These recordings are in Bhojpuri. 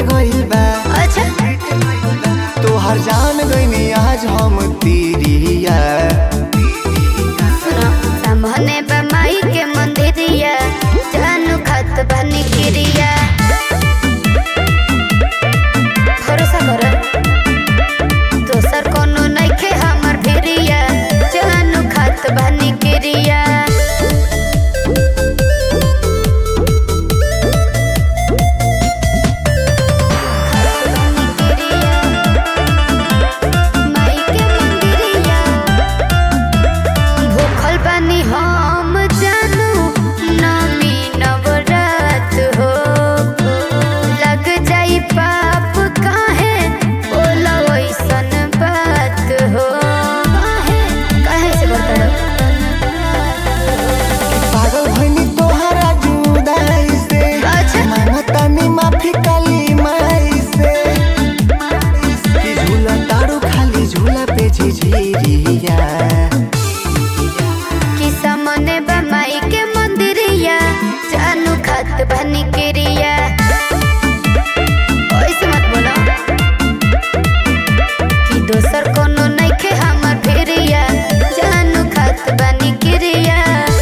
गइल बा अच्छा तोहर जान गइनी आज हम तीरिया सुनो सामने बा माई के मंदिरिया जानू खत बनी क्रिया भरोसा करो दोसर कोनो नइखे हमर भिरिया जानू खत बनी क्रिया माई के मंदिरिया भूखल बानी हम जानू नमी नवरात हो लग जाई पाप काहे बोला वैसन बात हो काहे काहे से बता पागल भइनी तोहरा जुदाई से अच्छा। मांगतानी माफी काली माई से कि झूला तारू खाली झूला पे झिझिरिया कि सामने बा माई के मंदिरिया जानू खत बनी क्रिया ऐसे मत बोलो कि दोसर कोनो नइखे हमर भिरिया जानू खत बनी क्रिया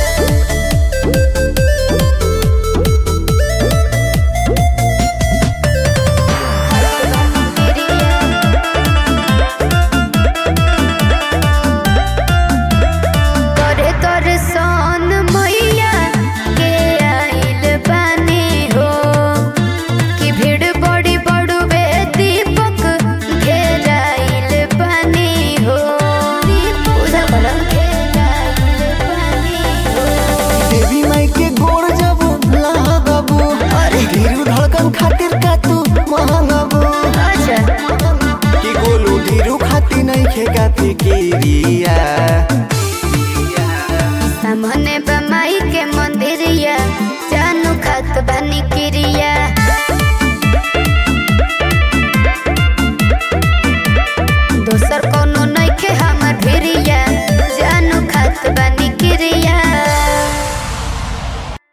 करे तोरे सन मैया के आइल बानी हो कि भीड़ बड़ी बड़ुबे दीपक घेराइल बानी हो पूजा करो घेराइल बानी हो देवी माई के गोड़ जब लगबू अरे। धीरू धड़कन खातिर का तू महंगबू अच्छा कि गोलू धीरू खाती नहीं खेगा फिकिरिया सामने